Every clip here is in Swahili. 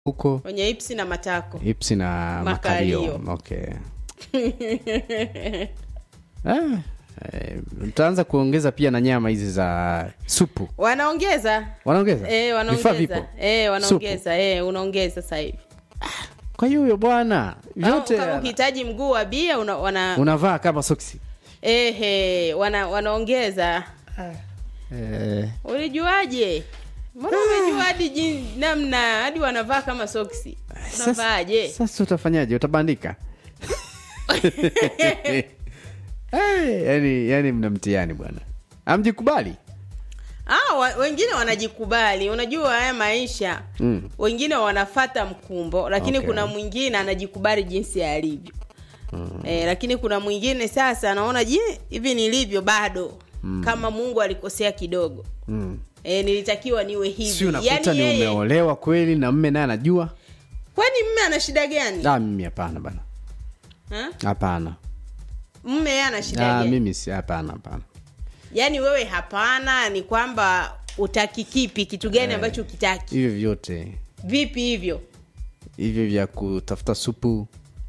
huko wenye ipsi na matako ipsi na Makalio. makalio okay ah, eh, mtaanza kuongeza pia na nyama hizi za supu wanaongeza wanaongeza e, vifaa wanaongeza vipo e, wanaongeza e, unaongeza sasa hivi kwa hiyo huyo bwana Au vyote kama ukihitaji mguu wa bia una, wana, unavaa kama soksi ehe, wana, wanaongeza eh, ulijuaje mbona umejua hadi jin- namna hadi wanavaa kama soksi unavaaje sasa utafanyaje utabandika hey, yani, yani mna mtihani bwana amjikubali ah, wa, wengine wanajikubali unajua haya maisha Mm. wengine wanafata mkumbo lakini Okay. kuna mwingine anajikubali jinsi alivyo mm. eh, lakini kuna mwingine sasa anaona je hivi nilivyo bado mm. kama mungu alikosea kidogo mm. eh, nilitakiwa niwe hivi si unakuta ni yeye- umeolewa kweli na mme naye anajua kwani mme ana shida gani ah, mimi hapana bana Ha? hapana mme yeye ana shida ah, gani mimi si hapana hapana yaani wewe hapana ni kwamba utaki kipi kitu gani ambacho ukitaki hivyo vyote vipi hivyo hivyo vya kutafuta supu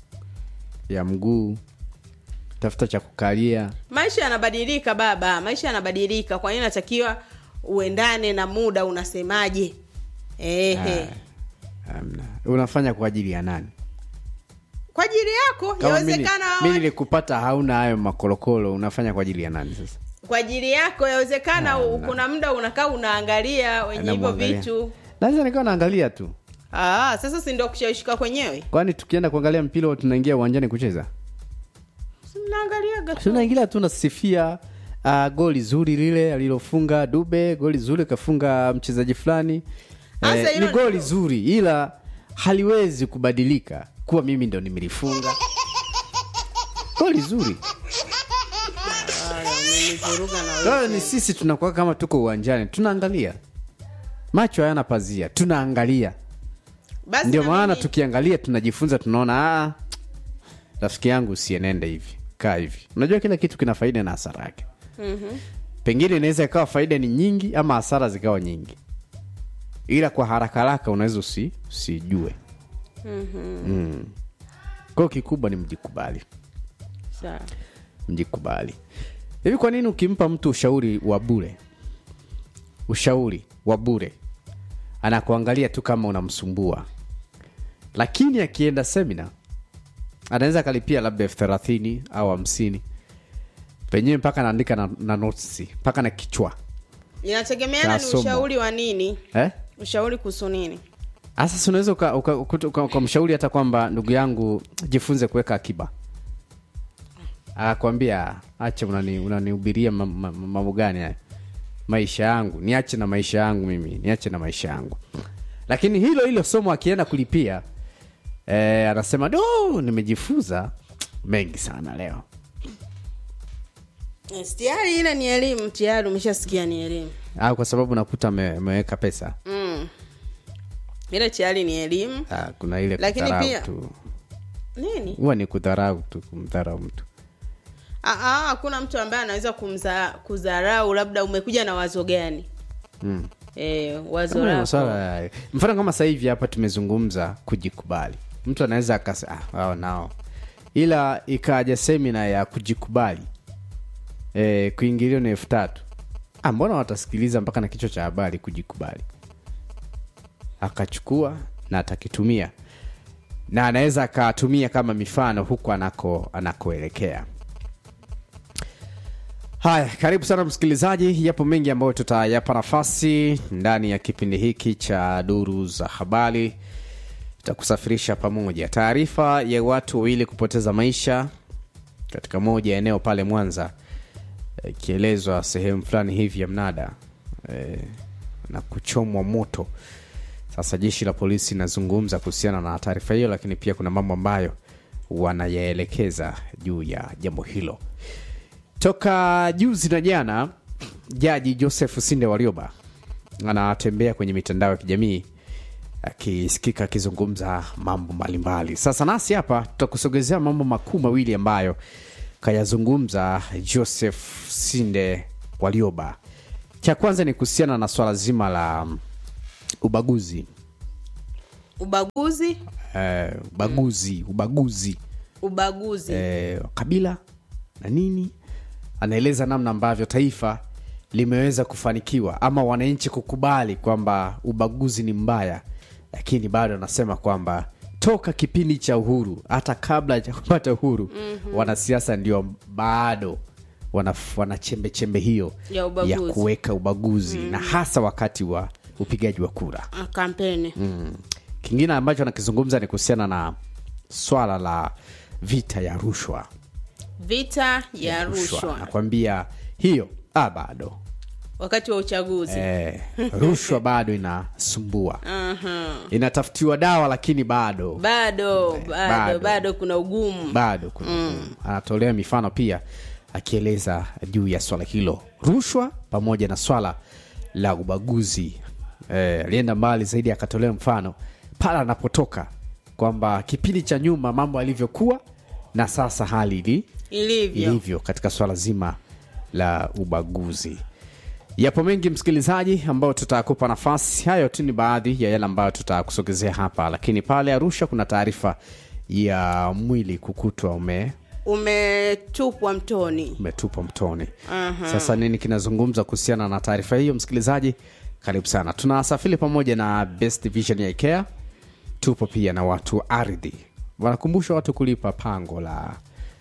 ya mguu tafuta cha kukalia maisha yanabadilika baba maisha yanabadilika kwa hiyo natakiwa uendane na muda unasemaje ehe Hamna. unafanya kwa ajili ya nani kwa ajili yako Kama mimi- yawezekana mimi nilikupata hauna hayo makolokolo unafanya kwa ajili ya nani sasa kwa ajili yako yawezekana u- kuna muda unakaa unaangalia wenye hivyo Namwangalia. vitu naweza nikawa naangalia tu Aa, sasa si ndio kushawishika kwenyewe kwani tukienda kuangalia mpira huwa tunaingia uwanjani kucheza Si mnaangaliaga tu tunaingilia tu nasifia uh, goli zuri lile alilofunga dube goli zuri kafunga mchezaji fulani Sasa eh, hilo ni goli ndio- zuri ila haliwezi kubadilika kuwa mimi ndo nimelifunga goli zuri Haya, umenivuruga na Kwa wewe. hiyo ni sisi tunakuwa kama tuko uwanjani tunaangalia macho hayana pazia tunaangalia Basi ndio na maana mimi- tukiangalia tunajifunza tunaona "Ah, rafiki yangu usienende hivi kaa hivi unajua kila kitu kina faida na hasara yake Mhm. pengine inaweza ikawa faida ni nyingi ama hasara zikawa nyingi ila kwa haraka haraka unaweza usi, usijue mm. kwao kikubwa ni mjikubali Sawa. mjikubali hivi kwa nini ukimpa mtu ushauri wa bure ushauri wa bure anakuangalia tu kama unamsumbua lakini akienda semina anaweza akalipia labda elfu thelathini au hamsini penyewe mpaka anaandika na, na notes mpaka na kichwa inategemeana ni Kasomwa. ushauri wa nini eh? ushauri kuhusu nini Asa si unaweza ukamshauri uka, uka, uka, ukamshauri hata kwamba ndugu yangu jifunze kuweka akiba akakwambia acha unani- unanihubiria ma- ma- ma- mambo gani haya maisha yangu niache na maisha yangu mimi niache na maisha yangu lakini hilo hilo somo akienda kulipia eh, anasema do nimejifunza mengi sana leo Yes, tayari ile ni elimu tayari umeshasikia ni elimu au kwa sababu nakuta ame- ameweka pesa mm. ile tayari ni elimu ah, kuna ile Lakini kudharau pia- tu nini huwa ni kudharau tu kumdharau mtu Ah, ah, hakuna mtu ambaye anaweza kumza kudharau labda umekuja na wazo gani mm. e, wazo Kama ni lako maswala ya- mfano kama sasa hivi hapa tumezungumza kujikubali mtu anaweza akasa ah, wao nao ila ikaja semina ya kujikubali e, kuingilio ni elfu tatu ah, mbona watasikiliza mpaka na kichwa cha habari kujikubali akachukua na atakitumia na anaweza akatumia kama mifano huku anako anakoelekea haya karibu sana msikilizaji yapo mengi ambayo tutayapa nafasi ndani ya kipindi hiki cha duru za habari tutakusafirisha pamoja taarifa ya watu wawili kupoteza maisha katika moja ya eneo pale mwanza eh, ikielezwa sehemu fulani hivi ya mnada e, na kuchomwa moto sasa jeshi la polisi linazungumza kuhusiana na taarifa hiyo lakini pia kuna mambo ambayo wanayaelekeza juu ya jambo hilo toka juzi na jana jaji joseph sinde warioba anatembea kwenye mitandao ya kijamii akisikika akizungumza mambo mbalimbali sasa nasi hapa tutakusogezea mambo makuu mawili ambayo kayazungumza joseph sinde warioba cha kwanza ni kuhusiana na swala zima la mm, ubaguzi ubaguzi eh, ubaguzi ubaguzi ubaguzi eh, kabila na nini anaeleza namna ambavyo taifa limeweza kufanikiwa ama wananchi kukubali kwamba ubaguzi ni mbaya lakini bado anasema kwamba toka kipindi cha uhuru hata kabla ya kupata uhuru mm-hmm. wanasiasa ndio bado wana, wana chembe chembe hiyo Ya ubaguzi. ya kuweka ubaguzi mm-hmm. na hasa wakati wa upigaji wa kura Ah, kampeni mm. kingine ambacho anakizungumza ni kuhusiana na swala la vita ya rushwa vita ya rushwa nakwambia hiyo ah, bado wakati wa uchaguzi eh, rushwa bado inasumbua Aha. inatafutiwa dawa lakini bado bado bado bado. bado kuna ugumu bado kuna mm. anatolea mifano pia akieleza juu ya swala hilo rushwa pamoja na swala la ubaguzi eh, alienda mbali zaidi akatolea mfano pale anapotoka kwamba kipindi cha nyuma mambo alivyokuwa na sasa hali ili ilivyo ilivyo katika swala zima la ubaguzi yapo mengi msikilizaji ambao tutakupa nafasi hayo tu ni baadhi ya yale ambayo tutakusogezea hapa lakini pale arusha kuna taarifa ya mwili kukutwa ume umetupwa mtoni umetupwa mtoni sasa nini kinazungumza kuhusiana na taarifa hiyo msikilizaji karibu sana tunasafiri pamoja na best vision ya ikea tupo pia na watu wa ardhi wanakumbusha watu kulipa pango la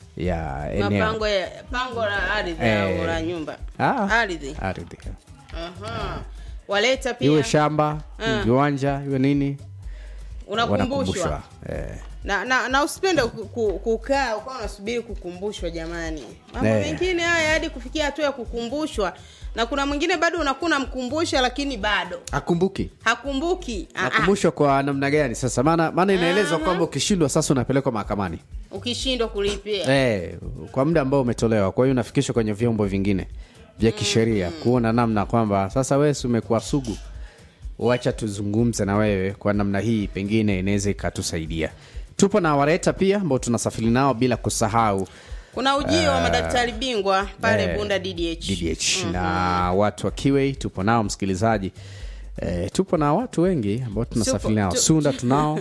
ya eneo mapango ya pango la ardhi Eh. au la nyumba Ah, ardhi ardhi Aha. waleta iwe pia shamba iwe viwanja iwe nini unakumbushwa eh. na, na, na usipende ku- ku- kukaa ukawa unasubiri kukumbushwa jamani mambo Eh. mengine haya hadi kufikia hatua ya kukumbushwa na kuna mwingine bado unakuwa unamkumbusha lakini bado akumbuki hakumbuki Ah, ah. nakumbushwa kwa namna gani sasa maana maana inaelezwa kwamba ukishindwa sasa unapelekwa mahakamani ukishindwa kulipia eh, kwa muda ambao umetolewa kwa hiyo unafikishwa kwenye vyombo vingine vya kisheria kuona namna kwamba sasa wewe si umekuwa sugu wacha tuzungumze na wewe kwa namna hii pengine inaweza ikatusaidia tupo na wareta pia ambao tunasafiri nao bila kusahau kuna ujio wa madaktari bingwa pale eh, bunda ddh DDH na watu wa Kiwei tupo nao msikilizaji e, tupo na watu wengi ambao tunasafiri Tupo- nao tu- Sunda tunao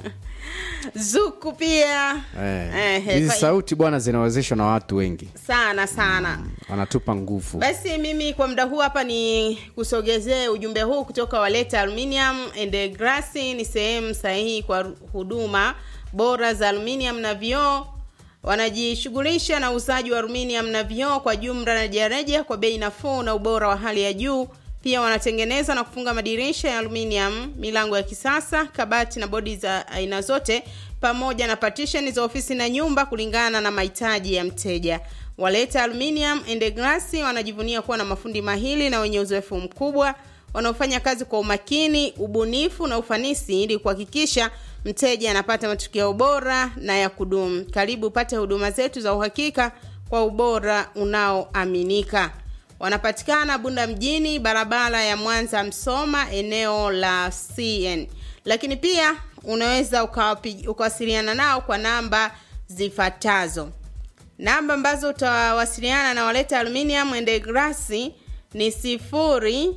zuku pia Eh, Eh, hizi fa- sauti bwana zinawezeshwa na watu wengi sana sana wanatupa nguvu basi mimi kwa muda huu hapa ni kusogezee ujumbe huu kutoka waleta aluminium and glass ni sehemu sahihi kwa ru- huduma bora za aluminium na vioo wanajishughulisha na uuzaji wa aluminium na vioo kwa jumla na rejareja kwa bei nafuu na ubora wa hali ya juu pia wanatengeneza na kufunga madirisha ya aluminium milango ya kisasa kabati na bodi za aina zote pamoja na partition za ofisi na nyumba kulingana na mahitaji ya mteja waleta aluminium and glass wanajivunia kuwa na mafundi mahili na wenye uzoefu mkubwa wanaofanya kazi kwa umakini ubunifu na ufanisi ili kuhakikisha mteja anapata matokeo bora na ya kudumu karibu upate huduma zetu za uhakika kwa ubora unaoaminika wanapatikana bunda mjini barabara ya mwanza msoma eneo la cn lakini pia unaweza ukawapi- ukawasiliana nao kwa namba zifuatazo namba ambazo utawasiliana na waleta aluminium and glass ni sifuri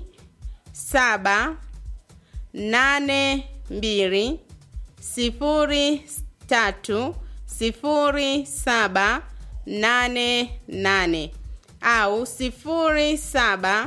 saba nane mbili sifuri tatu sifuri saba nane nane au sifuri saba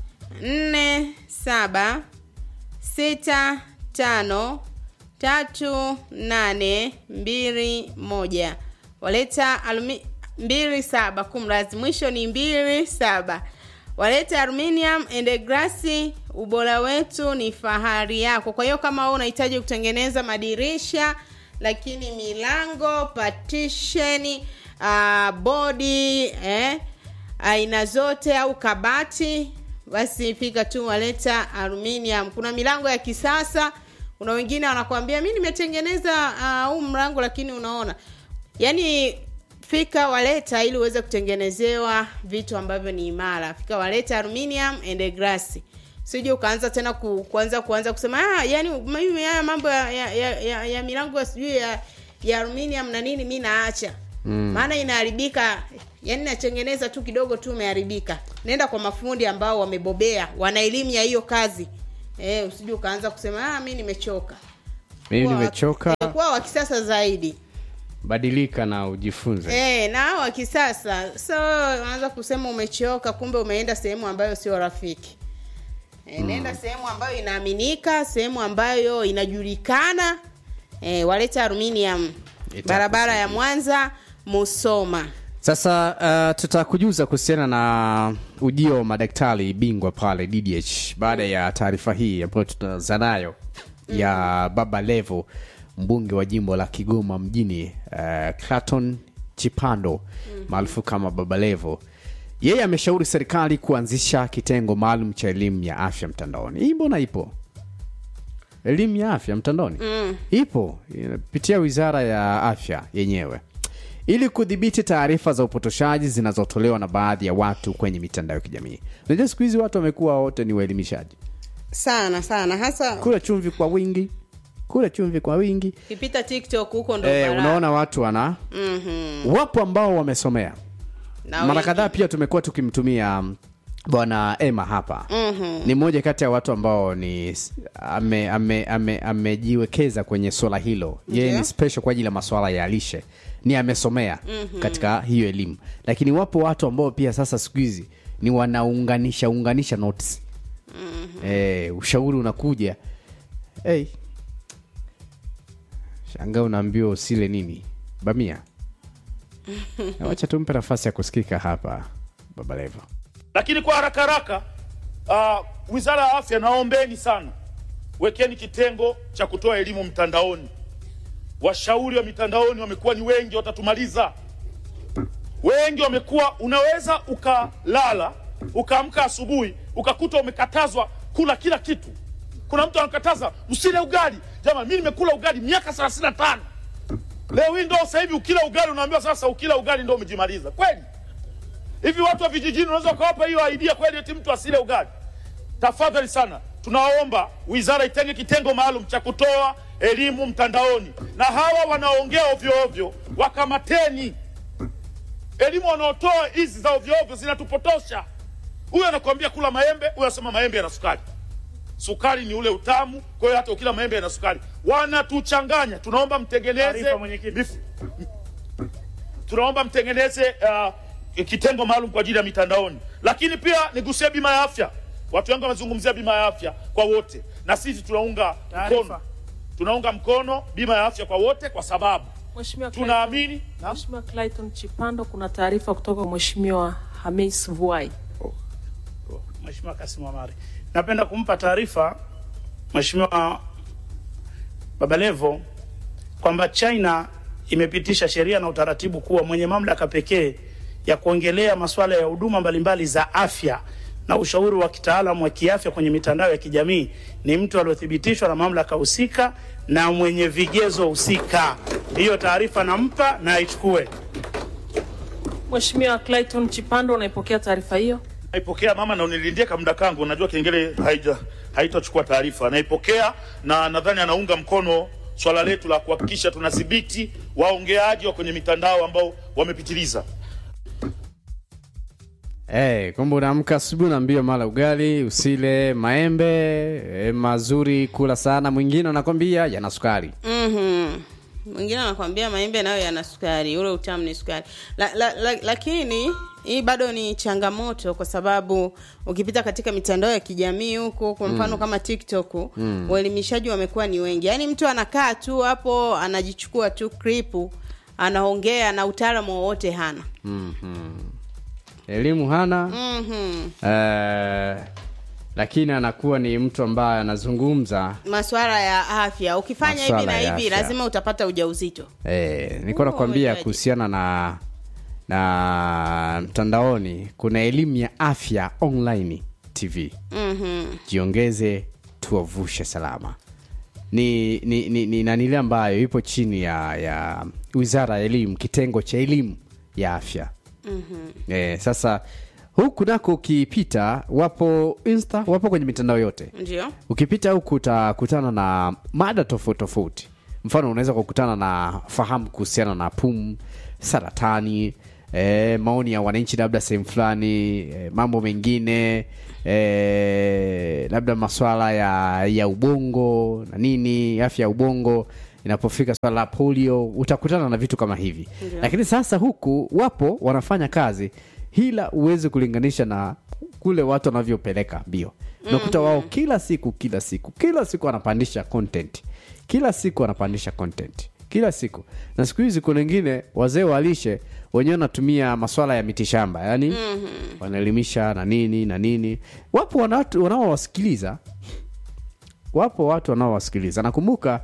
nne saba sita tano tatu nane mbili moja waleta alumi mbili saba kumrazi mwisho ni mbili saba waleta aluminium and glass ubora wetu ni fahari yako kwa hiyo kama wewe unahitaji kutengeneza madirisha lakini milango partition uh, bodi eh, aina zote au kabati basi fika tu waleta aluminium kuna milango ya kisasa kuna wengine wanakuambia mi nimetengeneza huu uh, mlango lakini unaona yaani fika waleta ili uweze kutengenezewa vitu ambavyo ni imara fika waleta aluminium and glass sije ukaanza tena ku, kuanza kuanza kusema ah, yani mimi haya mambo ya, ya, ya, ya, ya milango ya sijui ya, ya aluminium na nini mi naacha maana inaharibika yani natengeneza tu kidogo tu umeharibika nenda kwa mafundi ambao wamebobea wana elimu ya hiyo kazi eh, usije ukaanza kusema ah, mi nimechoka mimi Kuwa wa- nimechoka eh, kuwa wa kisasa zaidi badilika na ujifunze Eh, na hao wa kisasa so unaweza kusema umechoka kumbe umeenda sehemu ambayo sio rafiki e, nenda sehemu ambayo inaaminika sehemu ambayo inajulikana e, waleta aluminium Itakusaidia. barabara ya mwanza musoma sasa uh, tutakujuza kuhusiana na ujio wa madaktari bingwa pale ddh baada ya taarifa hii ambayo tutaanza nayo ya baba levo mbunge wa jimbo la kigoma mjini uh, claton chipando maarufu kama baba levo yeye ameshauri serikali kuanzisha kitengo maalum cha elimu ya afya mtandaoni hii mbona ipo elimu ya afya mtandaoni mm. ipo inapitia wizara ya afya yenyewe ili kudhibiti taarifa za upotoshaji zinazotolewa na baadhi ya watu kwenye mitandao ya kijamii unajua siku hizi watu wamekuwa wote ni waelimishaji sana sana hasa kula chumvi kwa wingi kula chumvi kwa wingi ukipita tiktok huko ndo e, balaa. unaona watu wana Mhm. wapo ambao wamesomea Na mara wengi. kadhaa pia tumekuwa tukimtumia mm, bwana ema hapa Mhm. ni mmoja kati ya watu ambao ni amejiwekeza ame, ame, amejiwekeza kwenye swala hilo yeye Ndio. ni special kwa ajili ya maswala ya lishe ni amesomea mm-hmm. katika hiyo elimu lakini wapo watu ambao pia sasa siku hizi ni wanaunganisha unganisha notes mm-hmm. e, ushauri unakuja hey. shanga unaambiwa usile nini bamia wacha tumpe nafasi ya kusikika hapa baba levo lakini kwa haraka haraka uh, wizara ya afya naombeni sana wekeni kitengo cha kutoa elimu mtandaoni washauri wa mitandaoni wamekuwa ni wengi watatumaliza wengi wamekuwa unaweza ukalala ukaamka asubuhi ukakuta umekatazwa kula kila kitu kuna mtu anakataza usile ugali jamani mi nimekula ugali miaka thelathini na tano leo hii ndo sasa hivi ukila ugali unaambiwa sasa ukila ugali ndo umejimaliza kweli hivi watu wa vijijini unaweza ukawapa hiyo idea kweli eti mtu asile ugali tafadhali sana tunaomba wizara itenge kitengo maalum cha kutoa elimu mtandaoni na hawa wanaongea ovyo ovyo wakamateni elimu wanaotoa hizi za ovyo ovyo zinatupotosha huyu anakuambia kula maembe huyu anasema maembe yana sukari sukari ni ule utamu kwa hiyo hata ukila maembe yana sukari wanatuchanganya tunaomba mtengeneze Taarifa, mwenyekiti. mif- tunaomba mtengeneze uh, kitengo maalum kwa ajili ya mitandaoni lakini pia nigusie bima ya afya watu wengi wamezungumzia bima ya afya kwa wote na sisi tunaunga Taarifa. mkono tunaunga mkono bima ya afya kwa wote kwa sababu Mheshimiwa Clayton- tunaamini na Mheshimiwa Clayton Chipando, kuna taarifa kutoka kwa Mheshimiwa Hamis Vuai. Mheshimiwa Kasim Omari. Napenda kumpa taarifa Mheshimiwa Babalevo kwamba China imepitisha sheria na utaratibu kuwa mwenye mamlaka pekee ya kuongelea masuala ya huduma mbalimbali za afya na ushauri wa kitaalamu wa kiafya kwenye mitandao ya kijamii ni mtu aliyothibitishwa na mamlaka husika na mwenye vigezo husika. Hiyo taarifa nampa na aichukue. Mheshimiwa Clayton Chipando, unaipokea taarifa hiyo? naipokea mama na unilindie kamda kangu najua kengele haija haitachukua taarifa naipokea na nadhani anaunga mkono swala letu la kuhakikisha tunadhibiti waongeaji wa kwenye mitandao ambao wamepitiliza Hey, kumbe unaamka asubuhi unaambiwa mara ugali usile maembe eh, mazuri kula sana mwingine anakwambia yana sukari Mhm. mwingine anakwambia maembe nayo yana sukari ule utamu ni sukari la, la, la, lakini hii bado ni changamoto kwa sababu ukipita katika mitandao ya kijamii huku kwa mfano mm. kama tiktok mm. waelimishaji wamekuwa ni wengi yaani mtu anakaa tu hapo anajichukua tu kripu anaongea na utaalamu wowote hana elimu hana mm-hmm. eh, lakini anakuwa ni mtu ambaye anazungumza maswala ya afya ukifanya hivi na Maswala ya hivi afya. lazima utapata ujauzito eh, nilikuwa Oh, nakwambia umejuaje? kuhusiana na na mtandaoni kuna elimu ya afya online tv mm-hmm. jiongeze tuwavushe salama ni ni, ni, ni nanile ambayo ipo chini ya ya wizara ya elimu kitengo cha elimu ya afya mm-hmm. eh, sasa huku nako ukipita wapo insta wapo kwenye mitandao yote ndio ukipita huku utakutana na mada tofauti tofauti mfano unaweza kukutana na fahamu kuhusiana na pumu saratani e, maoni ya wananchi labda sehemu fulani e, mambo mengine e, labda maswala ya ya ubongo na nini afya ya ubongo inapofika swala la polio utakutana na vitu kama hivi Ndio. lakini sasa huku wapo wanafanya kazi hila uweze kulinganisha na kule watu wanavyopeleka mbio unakuta wao kila siku kila siku kila siku wanapandisha content kila siku wanapandisha content kila siku na siku hizi kuna wengine wazee walishe wenyewe wanatumia maswala ya mitishamba yani wanaelimisha na nini na nini wapo wanatu- wanaowasikiliza wapo watu wanaowasikiliza nakumbuka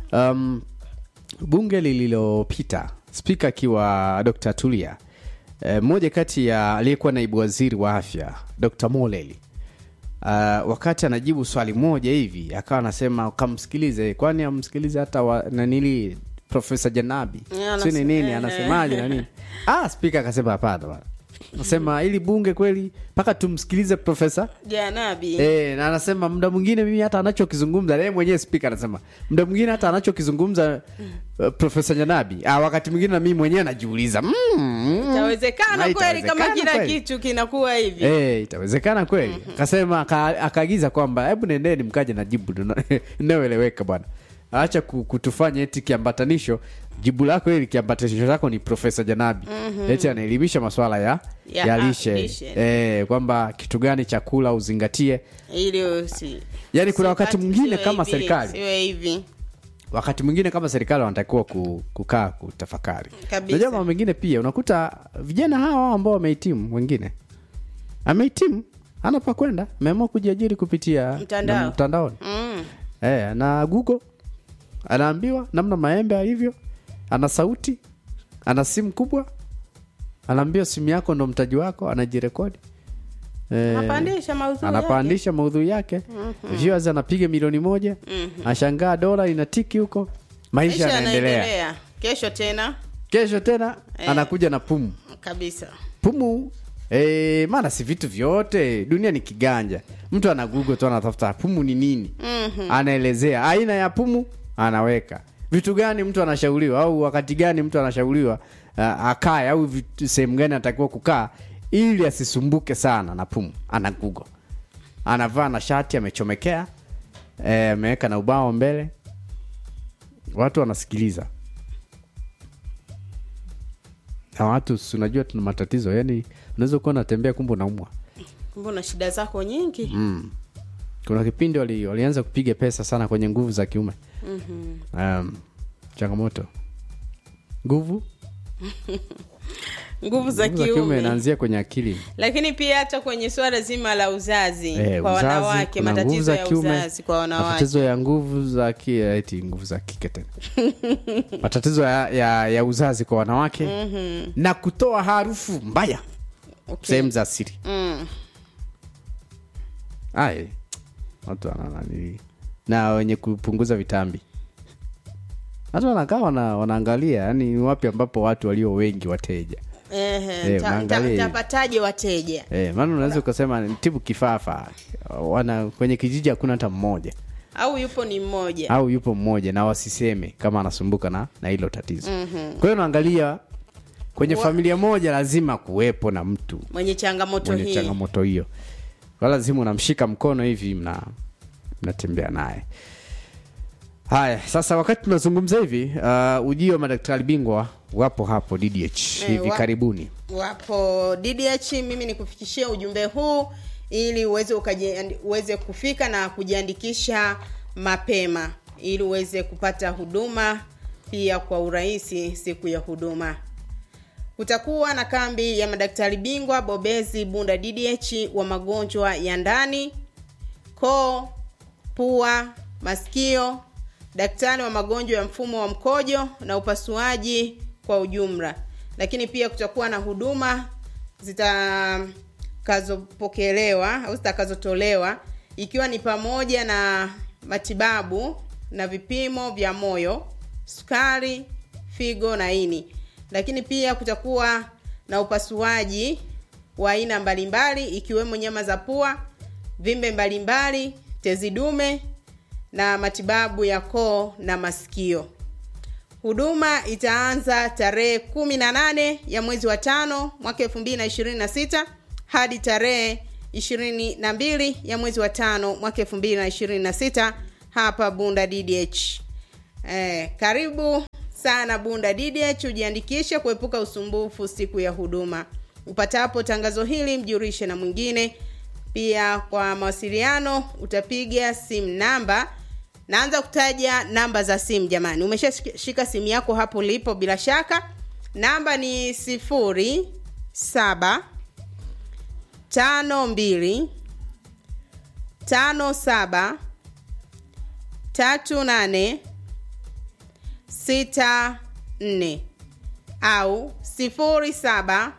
um, bunge lililopita spika akiwa dr tulia eh, mmoja kati ya aliyekuwa naibu waziri wa afya dr moleli uh, wakati anajibu swali moja hivi akawa anasema kamsikilize kwani amsikilize hata wa, nanili profesa janabi Yeah, si ni anase- nini eh, anasemaje na nini ah spika akasema hapana bwana nasema ili bunge kweli mpaka tumsikilize profesa janabi E, na anasema muda mwingine mimi hata anachokizungumza yeye mwenyewe spika anasema muda mwingine hata anachokizungumza uh, profesa Janabi ah, wakati mwingine na mimi mwenyewe najiuliza mm, mm, itawezekana na kweli kama itawezekana kila kweli? kitu kinakuwa hivi Eh, itawezekana kweli akasema aka- akaagiza kwamba hebu nendeni mkaje na jibu lina- linaloeleweka bwana acha ku- kutufanya eti kiambatanisho jibu lako ili kiambatanisho chako ni profesa janabi eti anaelimisha maswala ya, Ya ya ha- lishe lishe. eh, kwamba kitu gani chakula uzingatie ili usi Yaani kuna wakati usipate- mwingine siwe kama hivi, serikali. siwe hivi wakati mwingine kama serikali wanatakiwa ku- kukaa kutafakari Kabisa. najua mambo mengine pia unakuta vijana hawa ambao wamehitimu wengine amehitimu ana pa kwenda ameamua kujiajiri kupitia Mtandao. na- mtandaoni mm. eh, na google anaambiwa namna maembe alivyo ana sauti ana simu kubwa anaambiwa simu yako ndo mtaji wako anajirekodi Eh, Anapandisha maudhui anapandisha maudhui yake viewers anapiga milioni moja ashangaa dola inatiki huko maisha maisha yanaendelea yanaendelea kesho tena kesho tena Eh. anakuja na pumu kabisa pumu e, maana si vitu vyote dunia ni kiganja mtu ana google tu anatafuta pumu ni nini mm-hmm. anaelezea aina ya pumu anaweka vitu gani mtu anashauriwa au wakati gani mtu anashauriwa uh, akae au vitu- sehemu gani anatakiwa kukaa ili asisumbuke sana na pumu ana google anavaa na shati amechomekea eh, ameweka na ubao mbele watu wanasikiliza na watu si unajua tuna matatizo yani unaweza kuwa unatembea kumbe unaumwa kumbe una shida zako nyingi mm. kuna kipindi wali, walianza kupiga pesa sana kwenye nguvu za kiume mm-hmm. um, changamoto nguvu nguvu za nguvu za kiume kiume inaanzia kwenye akili lakini pia hata kwenye swala zima la uzazi Eh, kwa uzazi, wanawake kuna nguvu matatizo za ya kiume, uzazi kwa wanawake matatizo ya nguvu za ki, eti nguvu za kike tena matatizo ya, ya, ya uzazi kwa wanawake mm-hmm. na kutoa harufu mbaya Okay. sehemu za siri mm. Ai, watu wananani na wenye kupunguza vitambi hata wanakaa wana, wanaangalia yani ni wapi ambapo watu walio wengi wateja Ehe, Eh, ta- unaangalia ta- hivi. tapataje wateja e, maana unaweza ukasema ni tibu kifafa wana kwenye kijiji hakuna hata mmoja au yupo ni mmoja au yupo mmoja na wasiseme kama anasumbuka na na hilo tatizo mm-hmm. kwa hiyo unaangalia kwenye Wa- familia moja lazima kuwepo na mtu mwenye changamoto mwenye hii changamoto hiyo kwa lazima unamshika mkono hivi mna mnatembea naye haya sasa wakati tunazungumza hivi uh, ujio wa madaktari bingwa wapo hapo ddh hivi wa- karibuni wapo ddh mimi nikufikishia ujumbe huu ili uweze ukaji, uweze kufika na kujiandikisha mapema ili uweze kupata huduma pia kwa urahisi siku ya huduma kutakuwa na kambi ya madaktari bingwa bobezi bunda ddh wa magonjwa ya ndani koo pua masikio daktari wa magonjwa ya mfumo wa mkojo na upasuaji kwa ujumla lakini pia kutakuwa na huduma zitakazopokelewa au zitakazotolewa ikiwa ni pamoja na matibabu na vipimo vya moyo sukari figo na ini lakini pia kutakuwa na upasuaji wa aina mbalimbali ikiwemo nyama za pua vimbe mbalimbali tezi dume na matibabu ya koo na masikio huduma itaanza tarehe kumi na nane ya mwezi wa tano mwaka elfu mbili na ishirini na sita hadi tarehe ishirini na mbili ya mwezi wa tano mwaka elfu mbili na ishirini na sita hapa bunda ddh eh, karibu sana bunda ddh ujiandikishe kuepuka usumbufu siku ya huduma upatapo tangazo hili mjurishe na mwingine pia kwa mawasiliano utapiga simu namba naanza kutaja namba za simu jamani umeshashika simu yako hapo ulipo bila shaka namba ni sifuri saba tano mbili tano saba tatu nane sita nne au sifuri saba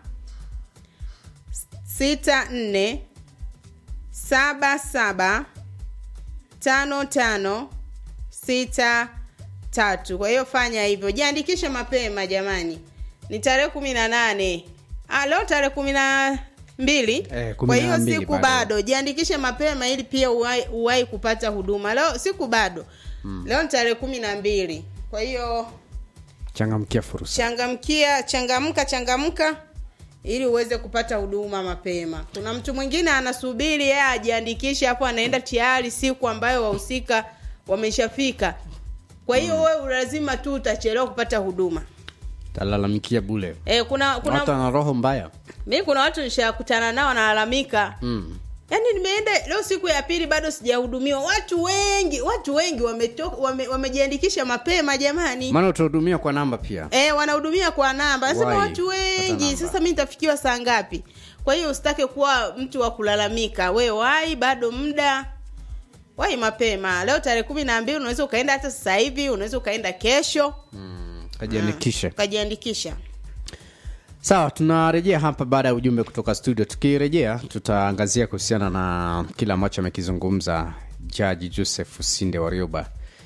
sita nne saba saba tano tano sita tatu kwa hiyo fanya hivyo jiandikishe mapema jamani ni tarehe kumi na nane Ah, leo tarehe kumi na mbili Eh, kumi kwa na hiyo mbili siku bado. bado jiandikishe mapema ili pia uwai, uwai kupata huduma leo siku bado mm. leo ni tarehe kumi na mbili kwa hiyo changamkia fursa changamkia changamka changamka ili uweze kupata huduma mapema kuna mtu mwingine anasubiri yeye ajiandikishe hapo anaenda tayari siku ambayo wahusika wameshafika kwa hiyo mm. wewe lazima tu utachelewa kupata huduma talalamikia bule e, kuna watu kuna wana roho mbaya mi kuna watu nishakutana nao wanalalamika mm. yaani nimeenda leo siku ya pili bado sijahudumiwa watu wengi watu wengi wametoka wame, wamejiandikisha mapema jamani maana utahudumia kwa namba pia e, wanahudumia kwa namba nasema Wai, watu pata wengi namba. sasa mi nitafikiwa saa ngapi kwa hiyo usitake kuwa mtu wa kulalamika we wai bado muda wai mapema leo tarehe kumi na mbili unaweza ukaenda hata sasa hivi unaweza ukaenda kesho kajiandikishe ukajiandikisha sawa tunarejea hapa baada ya ujumbe kutoka studio tukirejea tutaangazia kuhusiana na kile ambacho amekizungumza jaji joseph sinde warioba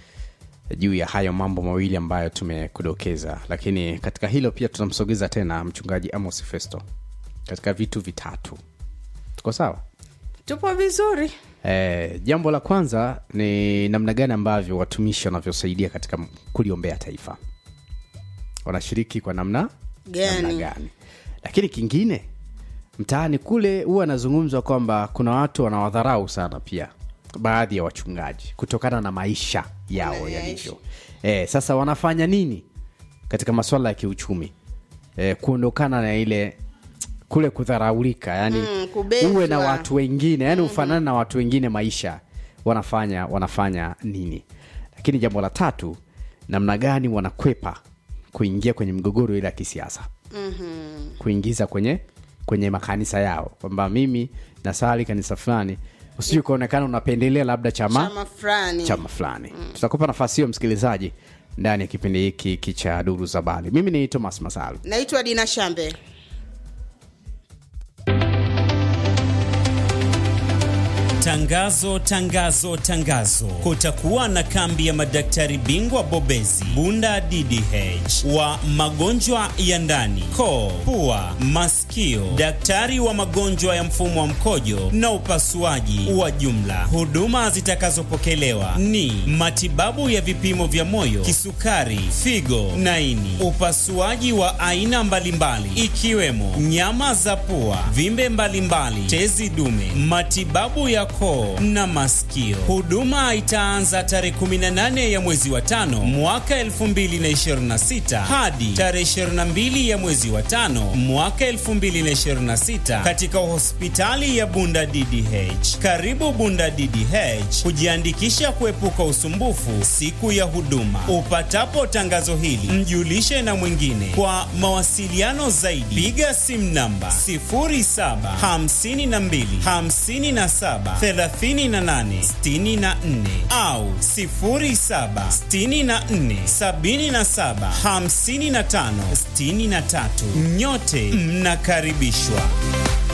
juu ya hayo mambo mawili ambayo tumekudokeza lakini katika hilo pia tunamsogeza tena mchungaji amos festo katika vitu vitatu tuko sawa tupo vizuri E, jambo la kwanza ni namna gani ambavyo watumishi wanavyosaidia katika kuliombea taifa wanashiriki kwa namna Gani? namna gani lakini kingine mtaani kule huwa anazungumzwa kwamba kuna watu wanawadharau sana pia baadhi ya wachungaji kutokana na maisha yao Wanayaishi. yalivyo e, sasa wanafanya nini katika masuala ya kiuchumi e, kuondokana na ile kule kudharaulika yani Mm, kubezwa. uwe na watu wengine yani ufanane na watu wengine maisha wanafanya wanafanya nini lakini jambo la tatu namna gani wanakwepa kuingia kwenye migogoro ile ya kisiasa mm-hmm. kuingiza kwenye kwenye makanisa yao kwamba mimi nasali kanisa fulani usiju ukaonekana unapendelea labda chama chama fulani chama fulani mm. tutakupa nafasi hiyo msikilizaji ndani ya kipindi hiki hiki cha duru za bali mimi ni thomas masalu naitwa dina shambe Tangazo, tangazo, tangazo! Kutakuwa na kambi ya madaktari bingwa bobezi Bunda DDH wa magonjwa ya ndani, koo, pua, masikio, daktari wa magonjwa ya mfumo wa mkojo na upasuaji wa jumla. Huduma zitakazopokelewa ni matibabu ya vipimo vya moyo, kisukari, figo na ini, upasuaji wa aina mbalimbali ikiwemo nyama za pua, vimbe mbalimbali, tezi dume, matibabu ya koo na masikio. Huduma itaanza tarehe 18 ya mwezi wa tano mwaka 2026 hadi tarehe 22 ya mwezi wa tano mwaka 2026 katika hospitali ya Bunda DDH. Karibu Bunda DDH kujiandikisha kuepuka usumbufu siku ya huduma. Upatapo tangazo hili, mjulishe na mwingine. Kwa mawasiliano zaidi, piga simu namba 0752 57 38 64 au 07 64 77 55 63. Nyote mnakaribishwa.